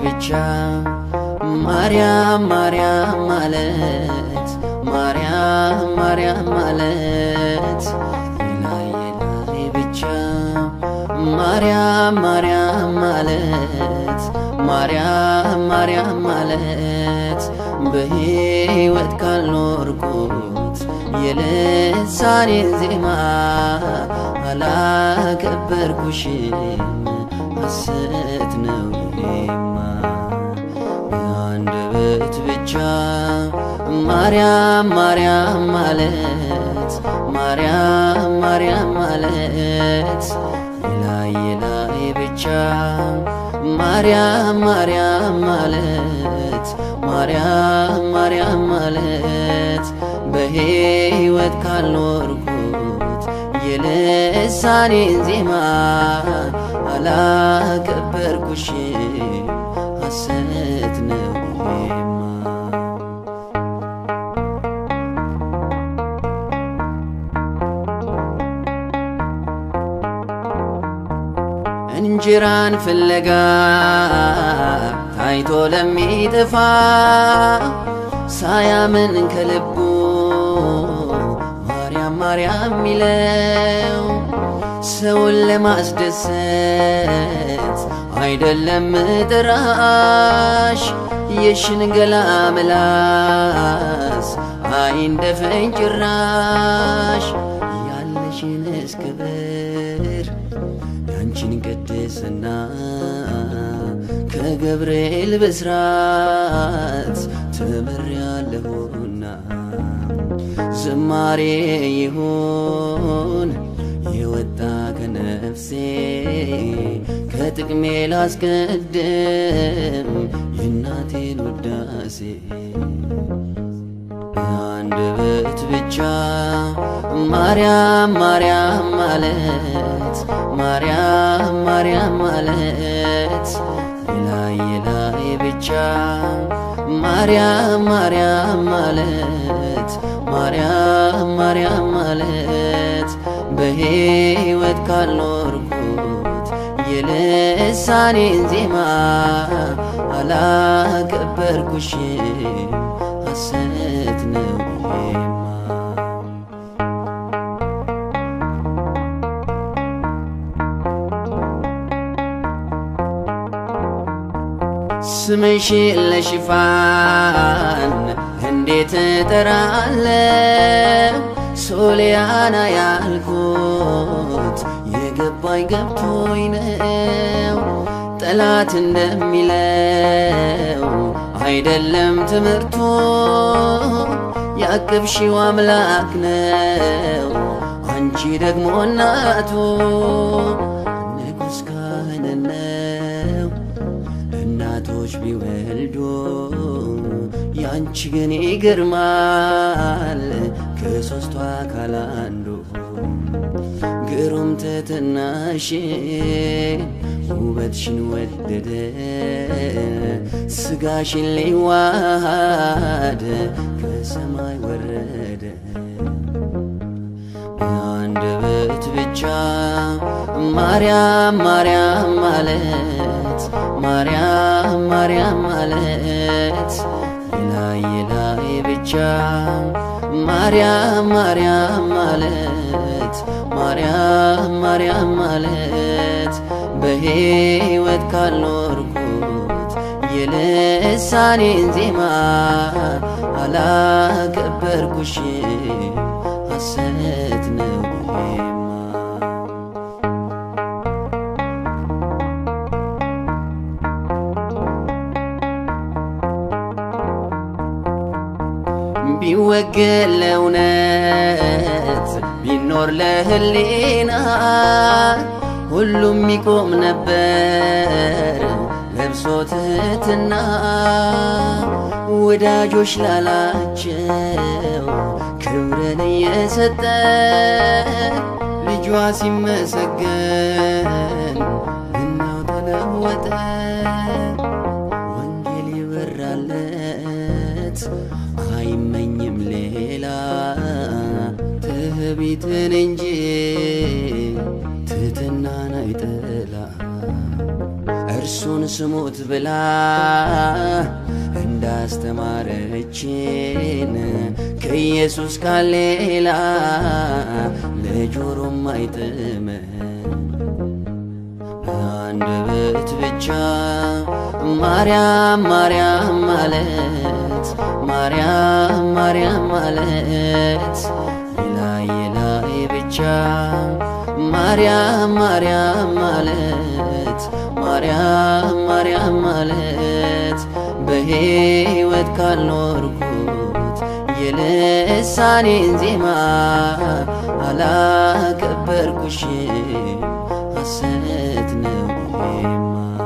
ብቻ ማርያም ማርያም ማለት ማርያም ማርያም ማለት ላይ ላይ ብቻ ማርያም ማርያም ማለት ማርያም ማርያም ማለት በሕይወት ካልኖርኩት የልሳኔን ዜማ አላከበርኩሽም ሐሰት ነው ይሄማ በአንደበት ብቻ ማርያም ማርያም ማለት ማርያም ማርያም ማለት ላይ ላይ ብቻ ማርያም ማርያም ማለት ማርያም ማርያም ማለት በሕይወት ካልኖርኩት የልሳኔን ዜማ አላከበርኩሽም ሐሰት ነው ይሄማ እንጀራን ፍለጋ ታይቶ ለሚጠፋ ሳያምን ከልቡ ማርያም ማርያም ሚለው ሰውን ለማስደሰት አይደለም ጥራሽ የሽንገላ ምላስ አይንደፈኝ ጭራሽ ያለሽን እስክብር ያንቺን ቅድስና ከገብርኤል ብስራት ተምሬያለሁና ዝማሬ ይሁን የወጣ ከነፍሴ ከጥቅሜ ላስቀድም የእናቴን ውዳሴ አንደበት ብቻ ማርያም ማርያም ማለት ማርያም ማርያም ማለት ላይ ላይ ብቻ ማርያም ማርያም ማለት ማርያም ማርያም ማለት በሕይወት ካልኖርኩት የልሳኔን ዜማ አላከበርኩሽም ሐሰት ነው ይሄማ ስምሽ ለሽፋን እንዴት እጠራለሁ ሶሊያና ያልኩት የገባኝ ገብቶኝ ነው ጠላት እንደሚለው አይደለም ትምህርቱ ያቅብሺው አምላክ ነው አንቺ ደግሞ እናቱ ንጉሥ ካህን ነው እናቶች ቢወልዱ ያንቺ ግን ይገርማል ከሦስቱ አካል አንዱ ግሩም ትሕትናሽ ውበትሽን ወደደ ስጋሽን ሊዋሃድ ከሰማይ ወረደ አንደበት ብቻ ማርያም ማርያም ማለት ማርያም ማርያም ማለት ላይ ላይ ብቻ ማርያም ማርያም ማለት ማርያም ማርያም ማለት በሕይወት ካልኖርኩት የልሳኔን ዜማ አላከበርኩሽም ሐሰት ነው ይሄማ ቢወገን ለእውነት ቢኖር ለህሊና ሁሉም ይቆም ነበር ለብሶ ትሕትና ወዳጆች ላላቸው ክብርን እየሰጠ ልጇ ሲመሰገን እናው ተለወጠ ወንጌል ይበራለት አይመኝም ሌላ ትዕቢትን እንጂ ትሕትናን አይጠላ እርሱን ስሙት ብላ እንዳስተማረችን ከኢየሱስ ቃል ሌላ ለጆሮም አይጥም በአንደበት ብቻ ማርያም ማርያም ማለት ማርያም ማርያም ማለት የላይ የላይ ብቻ ማርያም ማርያም ማለት ማርያም ማርያም ማለት በሕይወት ካልኖርኩት የልሳኔን ዜማ አላከበርኩሽም ሐሰት ነው ይሄማ